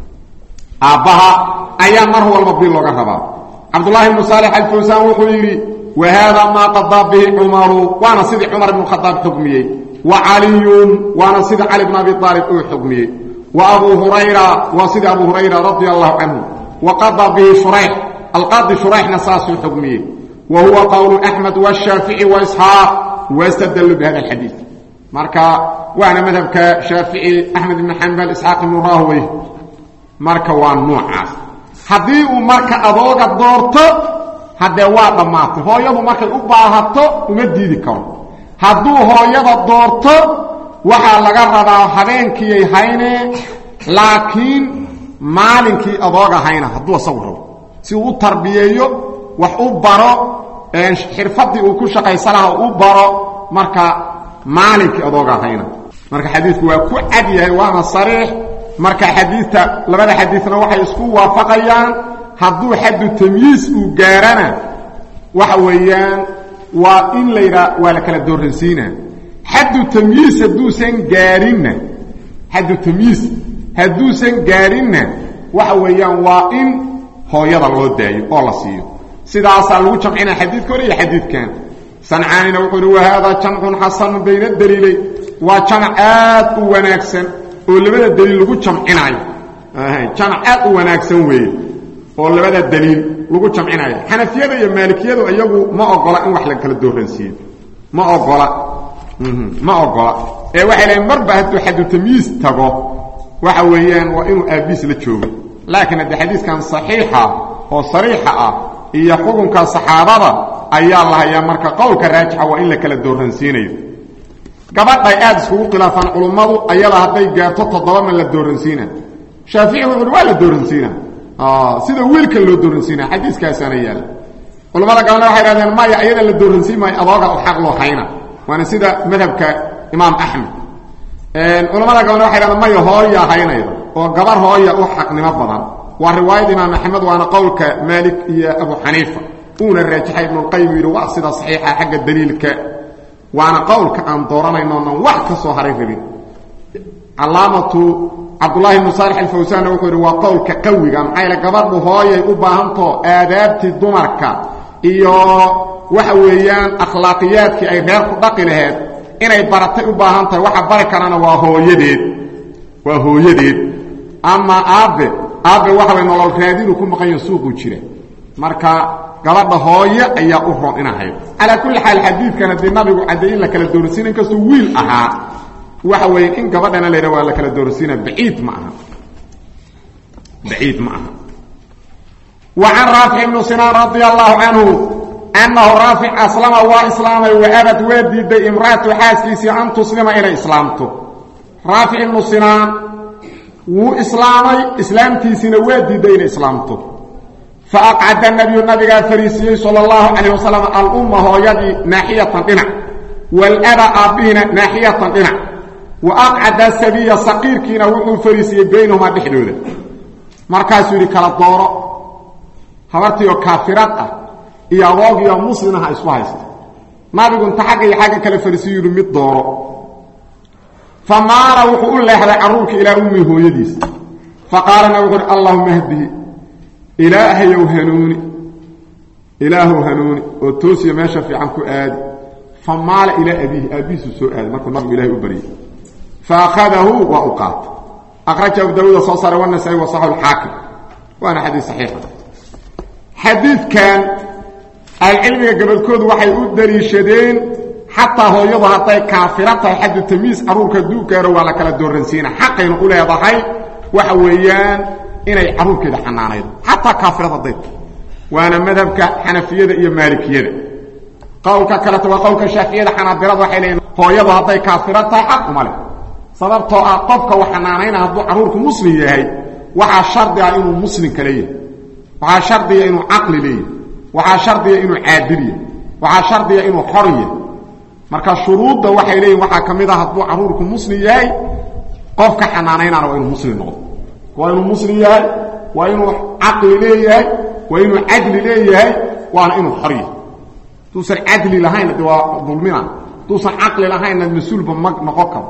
aabbaha ayaa mar walba bil looga rabaa cabdullaahi ibnu saalix alfawsaan wuxuu yidhi wa haadaa maa qadaa bihi cumaru waana sidii cumar ibnu khadaab xukmiyey wa caliyun waana sida cali bn abi aalib uu xukmiyey wa abuu hurayra waa sidii abu hurayra radia allahu canhu wa qadaa bihi shurayx alqaadi shurayxna saasuu xukmiyey wa huwa qowlu axmed washaafici waisxaaq wastadallu bihada alxadiid marka waana madhabka shaafici axmed ibn xambal isxaaq ibnu rahwey marka waa noocaas haddii uu marka adooga doorto haddee waa dhammaatay hooyadu markay u baahato uma diidi karo hadduu hooyada doorto waxaa laga rabaa habeenkiiyay haynee laakiin maalinkii adooga hayna hadduu asagu rabo si uu u tarbiyeeyo wax u baro xirfadii uu ku shaqaysa laha u baro marka maalinkii adooga hayna marka xadiidku waa ku cad yahay waana sariix marka xadiidta labada xadiidna waxay isku waafaqayaan hadduu xaddu tamyiis uu gaarana waxa weeyaan waa in la yidhaa waa la kala dooransiina xaddu tamyiis hadduusan gaarinna xaddu tamyiis hadduusan gaarinna waxa weeyaan waa in hooyada loo daayo oo la siiyo sidaasaa lagu jamcinaa xadiidka hore iyo xadiidkan sancaanina wuxuu uhi wahaadaa jamcun xasanun bayna daliilay waa jamac aad u wanaagsan oo labada daliil lagu jamcinaayo jamac aad u wanaagsan weeye oo labada daliil lagu jamcinayo xanafiyada iyo maalikiyadu iyagu ma ogola in wax la kala dooransiiyo ma ogola ma ogola ee waxay leeyiin marba hadduu xaddu tamyiis tago waxa weeyaan waa inuu aabiis la joogo laakiin haddii xadiiskan saxiixa oo sariixa ah iyo xukunka saxaabada ayaa la hayaa marka qowlka raajixa waa in la kala dooransiinayo gabadhay aad iskugu khilaafaan culummadu ayada hadday gaarto toddoba ma la dooransiina shaafici wuxu uhi waa la dooransiina sida wiilkan loo dooransiina xadiiskaasaana yaalla culammada galena waxay hahdeen maya ayada la dooransiin maayo adooga u xaq loo hayna waana sida madhabka imaam axmed culamada galena waxay hahdeen maya hooya haynayda oo gabar hooya u xaqnimo badan waa riwaayada imaam axmed waana qowlka maalik iyo abu xaniifa uuna raajixay ibnulqayim yidhi waa sida saxiixa xagga daliilka waana qowlka aan dooranaynonan wax ka soo haray rabin calaamatu cabdulaahi ibnu saalix alfawsaanna wuxuu yidhi waa qowlka qawiga maxaa yaele gabadhu hooyay u baahantao aadaabtii dumarka iyo waxa weeyaan akhlaaqiyaadkii ay reer ku dhaqi laheed inay baratay u baahan tahay waxa bari karana waa hooyadeed waa hooyadeed ama aabbe aabbe waxa way nolol raadinu ku maqanya suuquu jira marka gabadha hooye ayaa u ron ina hayd calaa kulli xaal xadiidkan haddii nabigu caddeey in la kala doorasiina inkastuu wiil ahaa waxa weeye in gabadhana la yidhaha waa la kala doorasiina baciid ma aha baciid ma aha wa can raafic ibnu sinaan radia allahu canhu annahu raafic aslama waa islaamay waabad waa diiday imraatu xaaskiisii an tuslima inay islaamto raafic ibnu sinaan wuu islaamay islaamtiisiina waa diiday inay islaamto faaqcada nabiyu nabigaa fariisiyey sal اllahu calayh wasalam alumma hooyadii naaxiyatan dhinac walaba aabbihiina naaxiyatan dhinac wa aqcada sabiya saqiirkiina wuxuu fariisiyey baynahumaa dhexdooda markaasuu yidhi kala dooro habartii oo kaafirad ah iyo adoogiioo muslimaha isku haysta nabigu inta xagga iyo xagga kale fariisiyu yidhi mid dooro fa maala wuxuu u leexday carruurka ilaa ummi hooyadiisa faqaalana wuxuu uhi allahuma hdihi ilaahayow hanuuni ilaahow hanuuni oo toosiya meesha fiican ku aadi fa maala ilaa abiihi aabbihiisu soo aaday markuu nabigu ilahay u baryay fa akhadahu waa u qaatay akhraja abu daawuuda soo saaray wanasai wasaxu lxaakim waana xadiis saxiixa xadiidkan ahlucilmiga gabalkoodu waxay u daliishadeen xataa hooyadu hadday kaafira tahay xaddu tamiis carruurka hadduu gaaro waa la kala dooransiina xaqaynu u leedahay waxa weeyaan inay carruurkeeda xanaanaydo xataa kaafirad hadday tahay waana madhabka xanafiyada iyo maalikiyada qowlka kaleta waa qowlka shaaficiyada xanaabilada waxay leeyiin hooyadu hadday kaafira tahay xaq uma leh sababtoo ah qofka wax xanaanayna hadduu carruurku muslim yahay waxaa shardi ah inuu muslimka leeyahay waxaa shardiya inuu caqli leeyahay waxaa shardiya inuu caadil yahay waxaa shardiya inuu xor yahay marka shuruudda waxay leeyihin waxaa ka mid ah hadduu carruurku muslim yahay qofka xanaanaynana waa inuu muslim noqdo waa inuu muslim yahay waa inuu caqli leeyahay waa inuu cadli leeyahay waana inuu xor yahay hadduusan cadli lahaynna de waa dulmina hadduusan caqli lahaynna mas-uulba ma noqon karo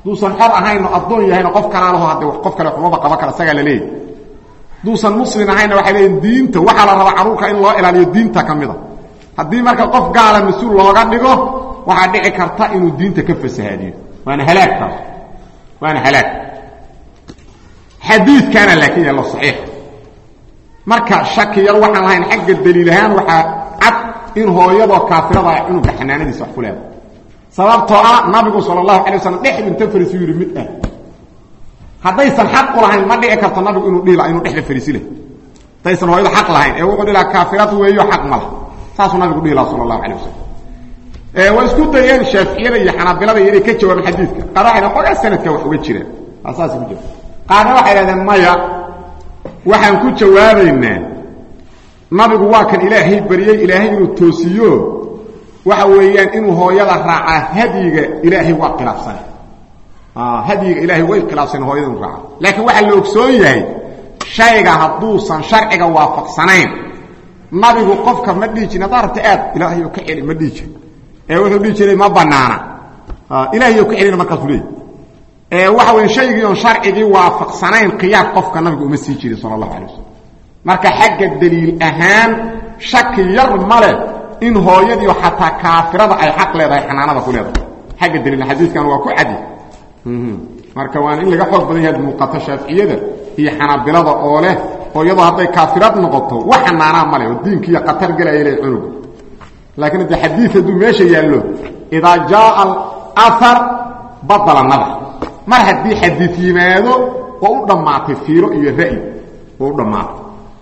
duusan xor ahaynoo addoon yahayno qof kalaalaho hadde qof kale waxumaba qaba kara isagaa la leeyahy duusan muslim ahayna waxay leeyihin diinta waxaa la rabaa carruurka in loo ilaaliyo diinta ka mida haddii marka qof gaala mas-uul looga dhigo waxaa dhici karta inuu diinta ka fasahaadiyo waana halaagtaas waana halaag xadiidkaana laakiin yaallo saxiix marka shaki yar waxaan lahayn xagga daliil ahaan waxaa cad in hooyadoo kaafirada ay cunuga xanaanadiisa wax ku leedahay sababtoo ah nabigu sala allahu alay waslam dhexdu inta fariisu yidhi mid ah haddaysan xaq u lahayn ma dhici karto nabigu inuu dhihi inuu dhexda fariisi leh haddaysan hooyadu xaq lahayn ee wuxuu dhihi laha kaafirad weeyo xaq ma lah saasuu nabigu dhihi laha sala allahu alay wasalam way isku dayeen shaaficiyada iyo xanaabilada iyo inay ka jawaabaan xadiidka qaar waxay xogaa sanadka wax uga jiraan saas ku jira qaarna waxay dhahdeen maya waxaan ku jawaabaynaa nabigu waa kan ilaahay baryey ilaahay inuu toosiyo waxa weeyaan inuu hooyada raacaa hadyiga ilaahay waa khilaafsana hadyiga ilaahay way khilaafsan hooyada inu raaca laakiin waxaa la ogsoon yahay shayga hadduusan sharciga waafaqsanayn nabigu qofka ma dhihi jirin haddaa rabta aad ilaahayo ka celi ma dhihi jiri ee wuxuu dhihi jiray ma banaana ilaahayo ka celina markaasuu leey ee waxa weya shaygii oon sharcigii waafaqsanayn khiyaar qofka nabigu uma sii jirin sala allahu alay wasalam marka xagga daliil ahaan shaki yar male in hooyadiio xataa kaafirada ay xaq leedahay xanaanada ku leedahay xagga daliil xadiiskan waa ku cadi marka waana in laga xoog badan yahay muuqato shaaficiyada iyo xanaabilada oo leh hooyadoo hadday kaafirad noqoto wax xanaanaa male oo diinkiiyo qatar gelaya le cunuga laakiin hadde xadiid hadduu meesha yaallo idaa jaaa alahar badala nadar mar haddii xadiid yimaado waa u dhammaatay fiiro iyo ra'yi waa u dhammaatay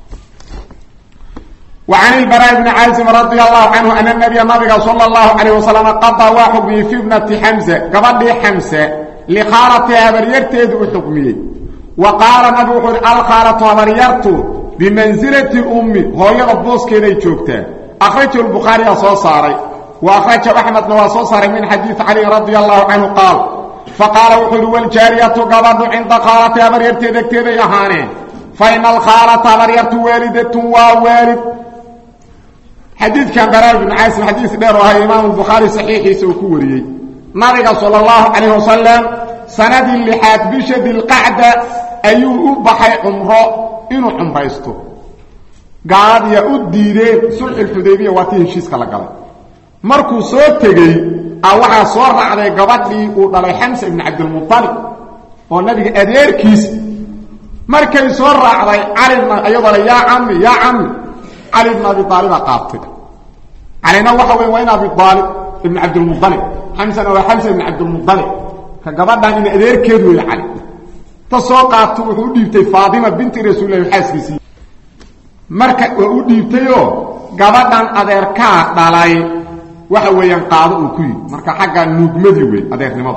وعن البراء بن عازم رضي الله عنه أن النبي نبي صلى الله عليه وسلم قضى وحكمه في ابنة حمزة قبل حمزة لخارتها بريرتيد وحكمه وقال نبي وحول الخارة بريرته بمنزلة الأم هو يضبوس كده يشوكته أخرجه البخاري صوصاري وأخرجه أحمد نواصوصاري من حديث علي رضي الله عنه قال فقال وحول والجارية قبض عند خارتها بريرتيد كده يهاني فإن الخارة بريرته والدة ووالد xadiidkan baraa ibn caasim xadiis dheer oo ahaa imaamu bukhaari saxiixiisa uu ku wariyey nabiga sala allahu calayh wasalam sanadii lixaad bisha dilqacda ayuu u baxay cumro inuu cumraysto gaaladiya u diideen sulxulxudaybiya waa tii heshiiska la galay markuu soo tegey a waxaa soo raacday gabadhii uu dhalay xamsa ibni cabdilmualib oo nabiga adeerkiis markay soo raacday calina iyadoo le yaa cami yaa cami cali ibn abi aalibaa qaabtay calina waxa wey waa in abi aalib ibn cabdilmualib xamsana waa xamsa ibn cabdilmualib ka gabadhan in adeerkeed wey cali ta soo qaabto wuxuu u dhiibtay faatima binti rasuulilahi xaaskiisii marka waa u dhiibtayoo gabadhan adeerkaa dhalay waxa weeyaan qaado uu ku yidhi marka xagga nuugmadii wey adeernimada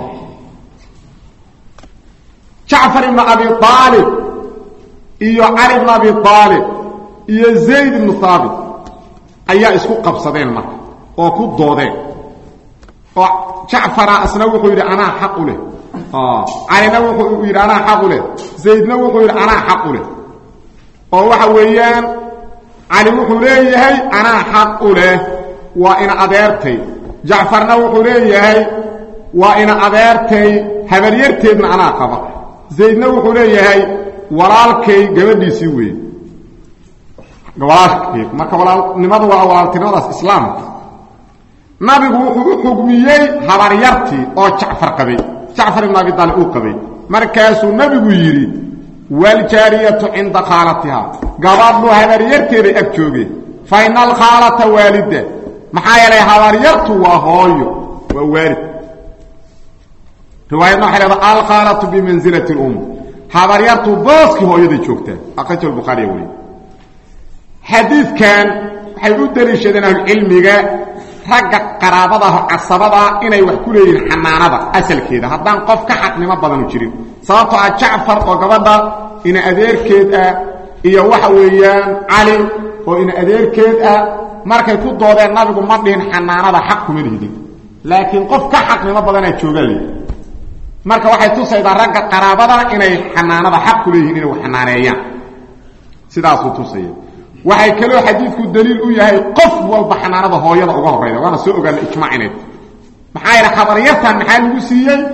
jacfar ibn abi aalib iyo cali ibn abi aalib iyo zayd ibnu haabit ayaa isku qabsadeen marka oo ku doodeen oo jacfara isna wuxuu yidhi anaa xaq u leh calina wuxuu yidhi anaa xaq u leh zaydna wuxuu yidhi anaa xaq u leh oo waxa weeyaan cali wuxuu leeyahay anaa xaq u leh waa ina adeertay jacfarna wuxuu leeyahay waa ina adeertay habaryarteedna anaa qaba zaydna wuxuu leeyahay walaalkay gabadhiisii weeye walaalkeed marka walaalnimadu waa walaaltinimadaas islaamka nabigu wuxuu u xugmiyey habaryartii oo jacfar qabay jacfar ibn abi aalib uu qabay markaasuu nabigu yidhi waaljaariyatu cinda khaalatiha gabadhu habaryarteeday ag joogeen fa ina alkhaalata waalida maxaa yeelay habaryartu waa hooyo waa waalid riwaayadna waxay leedaha alkhaalatu bimansilati اlum habaryartu booskii hooyaday joogtaa akhrajahu lbukhaariya weliy xadiidkan waxay u daliishadeen ahlucilmiga ragga qaraabadaah casabadaa inay wax ku leeyihiin xanaanada asalkeeda haddaan qof ka xaqnimo badanu jirin sababtoo ah jacfar oo gabadha ina adeerkeed ah iyo waxa weeyaan cali oo ina adeerkeed ah markay ku doodeen nabigu ma dhihin xanaanada xaq kuma lihidin laakiin qof ka xaqnimo badanaa joogaan leeyi marka waxay tusaydaa ragga qaraabada inay xanaanada xaq ku leeyihin inay xanaaneeyaan sidaasuu tusaya waxay kaloo xadiidku daliil u yahay qof walba xanaanada hooyada uga horayda waana soo ogaana ijmaac inay maxaa yidha habaryartan maxaa lagu siiyey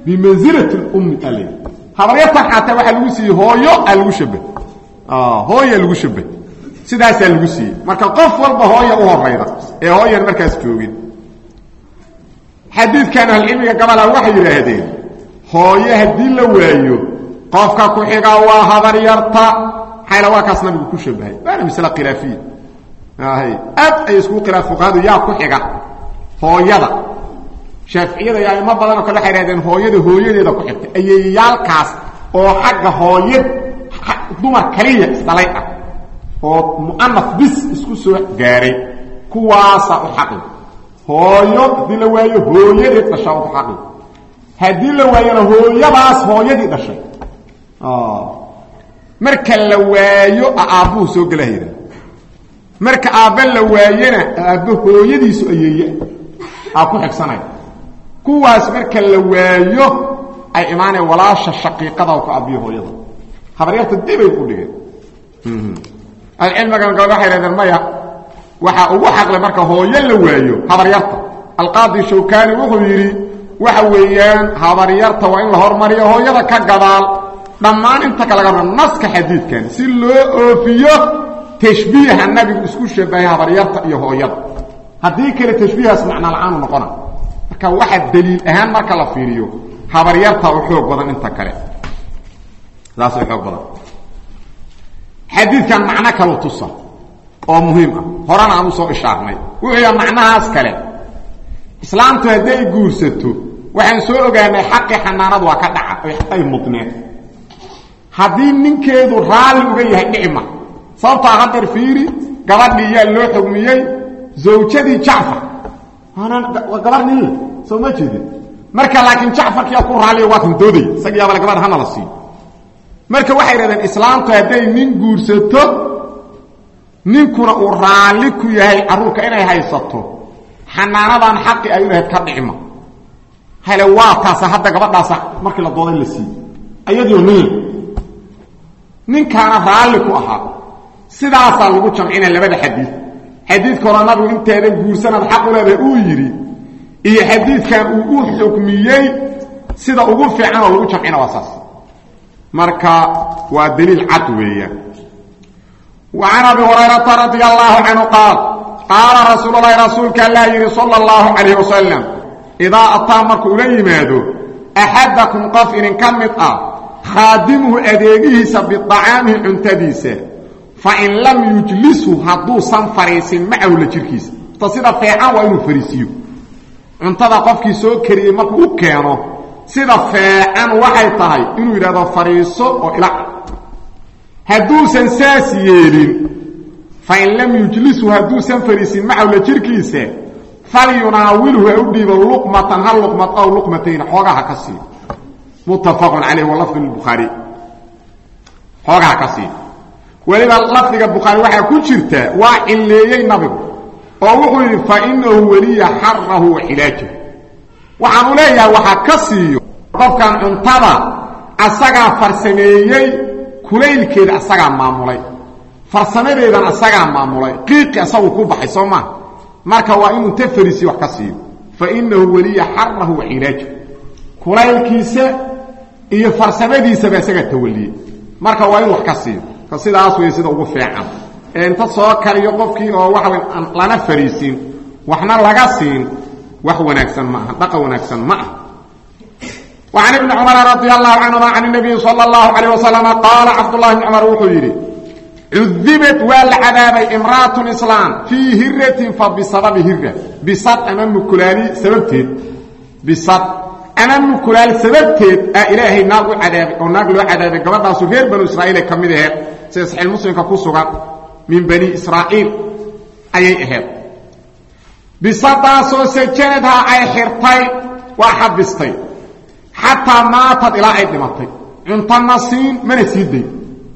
bimansilati lummi al habaryartan xataa waxaa lagu siiyey hooyo aa lagu shabah hooyaa lagu shabah sidaasaa lagu siiyey marka qof walba hooya u horayda ee hooyan markaas joogin xadiidkan ahlucilmiga gabalha waxay yidhaahdeen hooye haddii la waayo qofka ku xiga waa habaryarta maxayla waa kaas nabigu ku shabahay waana masle khilaafiya aad ay iskugu khilaaf fuqahadu yaa ku xiga hooyada shaaficiyada iyo aimo badanoo kale waxay hahdeen hooyada hooyadeeda ku xigta ayeyaalkaas oo xagga hooyad dumar kaliya isdhalay ah oo mu'anaf bis isku soo gaaray kuwaasaa u xaqi hooyo haddii la waayo hooyadeed dhashaa u xaqi haddii la waayona hooyadaas hooyadii dhashay marka la waayo aabbuhu soo gelahayda marka aabbe la waayona aabbe hooyadiisu ayeeye aa ku xigsanaya kuwaas marka la waayo ay imaanaya walaasha shaqiiqada ku aabbiyo hooyada habaryarta dibay u dhigeen alcilmigan gabad waxay hahdeen maya waxaa ugu xaqle marka hooyo la waayo habaryarta alqaadi shawkani wuxuu yidhi waxa weeyaan habaryarta waa in la hormariyo hooyada ka gadaal dhammaan inta ka laga rabo naska xadiidkan si loo oofiyo tashbiiha nabigu isku shabahay habaryarta iyo hooyada haddii kale tashbiihaas macna la-aanu noqona marka waxa daliil ahaan marka la fiiriyo habaryarta u xoog badan inta kale saas u xoog badan xadiidkan macno kaleu tusa oo muhiim ah horena aan usoo ishaarnay wuxuu yaha macnahaas kale islaamtu hadday guursato waxaan soo ogaanay xaqii xanaanadu waa ka dhaca ay mudneed haddii ninkeedu raalli uga yahay dhicma sababtaa hadeer fiiri gabadhii yaa loo xugmiyey zawjadii jacfar waa gabar ninle soo ma jeedin marka laakiin jacfarkiyaa ku raalliya waa kan doodaya isagii abale gabadh hana la siiyo marka waxay dhahdeen islaamtu hadday nin guursato ninkuna uu raalli ku yahay carruurka inay haysato xanaanadan xaqi ay u lahayd ka dhicma hele waa taasa hadda gabadhaasa markii la dooday la siiye ayadiio nin ninkaana raalli ku ahaa sidaasaa lagu jamcinaya labada xadiid xadiidka hore nabigu intaadan guursanaad xaq u leedahay uu yidhi iyo xadiidkan uu u xukmiyey sida ugu fiican oo lagu jamcina waa saas marka waa daliil cad weeyaan wa can abi hurayrata radi allahu canhu qaal qaala rasuul lahi rasuulka allaa yidhi sala allahu calayh wasalam idaa ataa markuu ula yimaado axadakum qof idinka mid ah khaadimuhu adeegihiisa biacaamihi cuntadiisa fain lam yujlishu hadduusan fariisin macahu la jirkiisa ta sida feecan waa inuu fariisiyo cuntada qofkii soo kariyey markuu u keeno sida feecan waxay tahay inuu yidhahdo fariiso oo ila hadduusan saas yeelin fain lam yujlishu hadduusan fariisin macahu la jirkiisa falyunaawilhu ha u dhiibo luqmatan hal luqmad ow luqmatayn xoogaha ka sii muttafaqun calayh wa lafdu lbukhaari xoogaha ka sii weliba lafdiga bukhaari waxaa ku jirta waa cilleeyey nabigu oo wuxuu yidhi fa inahu weliya xarahu wa xilaajahu waxaanu leeyahay waxaa ka siiyo qofkan cuntada asagaa farsameeyey kulaylkeeda asagaa maamulay farsamadeedan asagaa maamulay qiiqi asagu ku baxay soo maa marka waa inuu inta fariisiyo wax ka siiyo fa inahu weliya xarahu wa xilaajahu kulaylkiisa iyo farsamadiisaba isagaa tawaliyey marka waa inu wax ka siiyo sidaas wey sida ugu fiican ee inta soo kariyo qofkii oo waxa aan lana fariisin waxna laga siin wax wanaagsan ma aha dhaqan wanaagsan ma ah وعن ابن عمر رضي الله عنهما عن النبي صلى الله عليه وسلم قال عبد الله بن عمر وxuu yidhi cudibت waa la cadaabay imrأaة iسlاam فيi hiraةi fabsababi hira bisad ama mukulaali sababteed bisad ama mukulaal sababteed aa ilaahay naag u cadaabay oo naag loo cadaabay gabadhaasu reer banu israa'iil ay ka mid aheed sida saxiix muslimka ku sugan min bani israa'iil ayay ahayd bisadaasoo sajanadhaa ay xirtay waa xabistay xataa maatad ilaa ay dhimatay cuntona siin mana sii day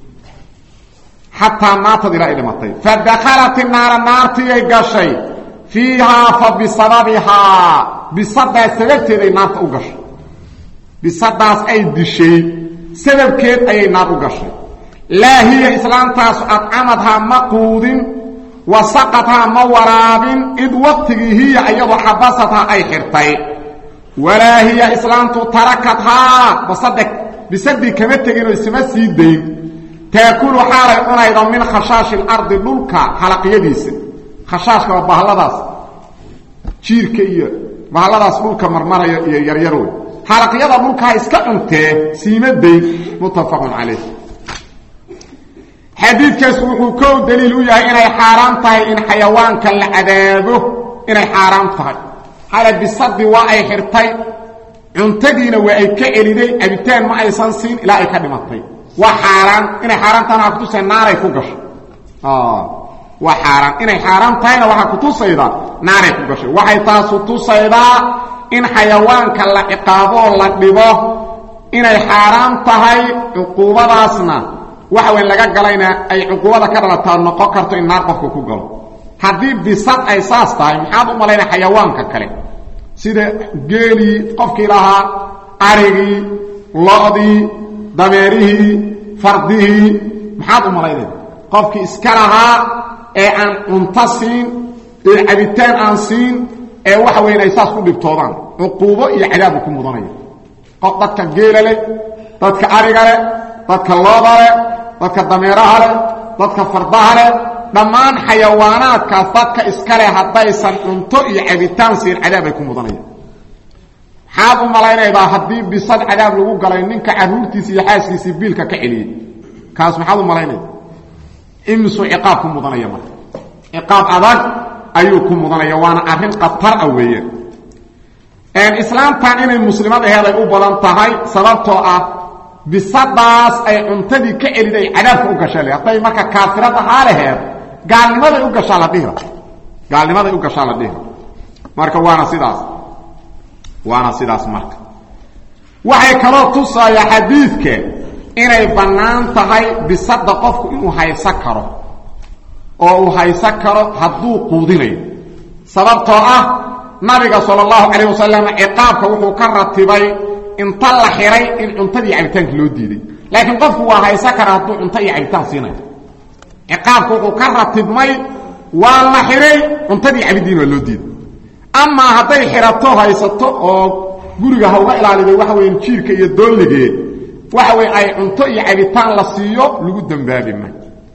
xataa maatad ilaa ay dhimatay fadakhalat inaara naartiiyay gashay fiihaa fa bisababihaa bisadaas sababteed ay naarta u gashay bisadaas ay dishay sababkeed ayay naar u gashay laa hiya islaamtaasu adcamadhaa ma quudin wasaqadhaa ma waraabin id waqtigii hiya iyadoo xabasathaa ay xirtay walaa hiya islaamtu tarakathaa basade bisadii kama teginoo isma sii dayn taakulu xaalay cunayda min khashaashi lardi dhulka xalaqyadiisa khashaashka waa bahalladaas jiirka iyo bahalladaas dhulka marmaraya iyo yaryarow xalaqyada dhulkaa iska cuntee siima dayn muttafaqun calayh xadiidkaas wuxuu kow daliil u yahay inay xaaraan tahay in xayawaanka la cadaabo inay xaaraan tahay xale bisadii waa ay xirtay cuntadiina waa ay ka celiday cabitaan ma aysan siin ilaa ay ka dhimatay waa xaaraan inay xaaraan tahayna waa kutusay naaray ku gashay waa xaaraan inay xaaraan tahayna waxaa kutusayda naaray ku gashay waxay taasu tusaydaa in xayawaanka la ciqaaboo la dhibo inay xaaraan tahay cuquubadaasna waxa weyn laga galayna ay cuquubada ka dhalataa noqon karto in naar qofka ku galo haddii bisad ay saas tahay maxaad u malayna xayawaanka kale sida geelii qofkii lahaa arigii lo-dii dameerihii fardihii maxaad u malaynaysa qofkii iska lahaa ee aan cunto siin ee cabitaan aan siin ee waxa weyn ay saas ku dhibtoodaan cuquubo iyo cadaabu ku mudanaya qof dadka geela leh dadka ariga leh dadka looda leh dadka dameeraha leh dadka fardaha leh dhammaan xayawaanaadkaas dadka iska leh haddaysan cunto iyo cabitaan siin cadaab ay ku mudanayaan maxaad u malaynaydaa haddii bisad cadaab lagu galay ninka carruurtiisa iyo xaaskiisii biilka ka celiyey kaas maxaad u malaynayda imisuu ciqaab ku mudanaya marka ciqaab adag ayuu ku mudanaya waana arrin khatar ah weeyaan islaamtan inay muslimad aheeday u badan tahay sababtoo ah bisadaas ay cuntadii ka celiday cadaabka u gasha le hadday marka kaafirad ahaa laheed gaalnimaday u gashaa la dhihira gaalnimaday u gashaa la dhihira marka waana sidaas waana sidaas marka waxay kaloo tusayaa xadiidka inay bannaan tahay bisada qofku inuu haysan karo oo uu haysan karo hadduu quudinayo sababtoo ah nabiga sal اllahu calayh wasalam ciqaabka wuxuu ka ratibay inta la xiray in cuntadii cabitaanka loo diiday laakiin qofku waa haysan kara hadduu cunto iyo cabitaan siinayo ciqaabka wuxuu ka ratibmay waa la xiray cuntadii cabidiin waa loo diiday amaa hadday xirato haysato oo guriga ha uga ilaaliday waxa weya jiirka iyo doolligeed waxa wey ay cunto iyo cabitaan la siiyo lagu dembaabi ma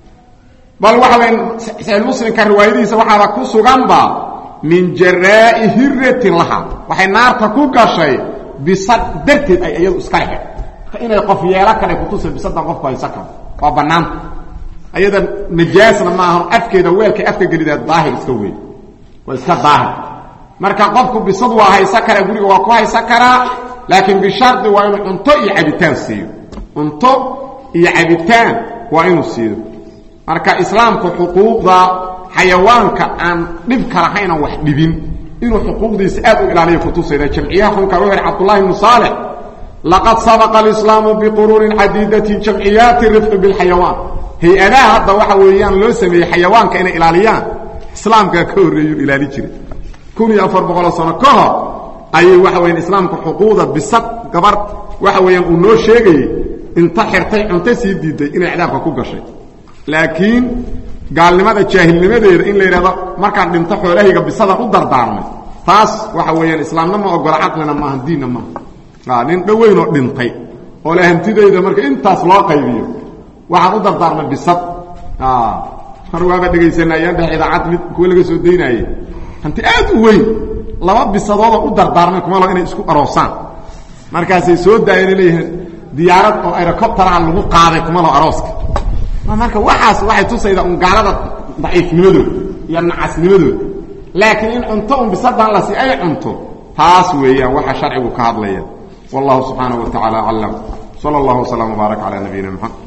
bal waxa weya saxiixmuslimka riwaayadihiisa waxaaba ku suganba min jaraa'i hiratin laha waxay naarta ku gashay bisad darteed ay iyadu iska lehed marka inay qof yeelo kale kutusa bisadan qofku haysan karo waa bannaanta ayada najaasna maaha afkeeda weelkay afka gelidaa daahir iska weyn waa iska daahir marka qofku bisad waa haysan karaa guriga waa ku haysan karaa laakiin bishardi waa inuu cunto iyo cabitaan siiyo cunto iyo cabitaan waa inuu siiyo marka islaamku xuquuqda xayawaanka aan dhibka lahaynan wax dhibin inuu xuquuqdiisa aad u ilaaliyo kutusayda jamciyaha xunka wuxu yidhi cabdullahi ibnu saalix laqad sabaqa alislaamu biquruunin cadiidatin jamciyaati rifqi bilxayawaan hay-adaha hadda waxa weeyaan loo sameeyey xayawaanka inay ilaaliyaan islaamkaa ka horreeyuu ilaali jiray kun iyo afar boqoloo sano ka hor ayay waxa weyaan islaamku xuquuqda bisad gabar waxa weeyaan uu noo sheegayey inta xirtay cunto sii diiday inay cadaabka ku gashay laakiin gaalnimada jaahilnimadeeda in la yidhahdo markaan dhinto xoolahayga bisadan u dardaarmay taas waxa weeyaan islaamna ma ogola caqlina maaha diinna maaha nin dhoweynoo dhintay oo le hantidayda marka intaas loo qaybiyo waxaan u dardaarmay bisad mar waaba dhegaysana ayaan dhex idaacad mid kuwa laga soo daynaayey hanti aad u weyn laba bisadooda u dardaarmay kumalo inay isku aroosaan markaasay soo daayeen leeyihiin diyaarad oo aerocopteraha lagu qaaday kumalo arooska marka waxaas waxay tusaydaa un gaalada daciifnimadooda iyo nacasnimadooda laakiin in cunto un bisadan lasi ay cunto taas weeyaan waxa sharcigu ka hadlaya wallahu subxaanaه wa taعala aclam salى اllah وsلام وbaarak calى nabiyina mxamed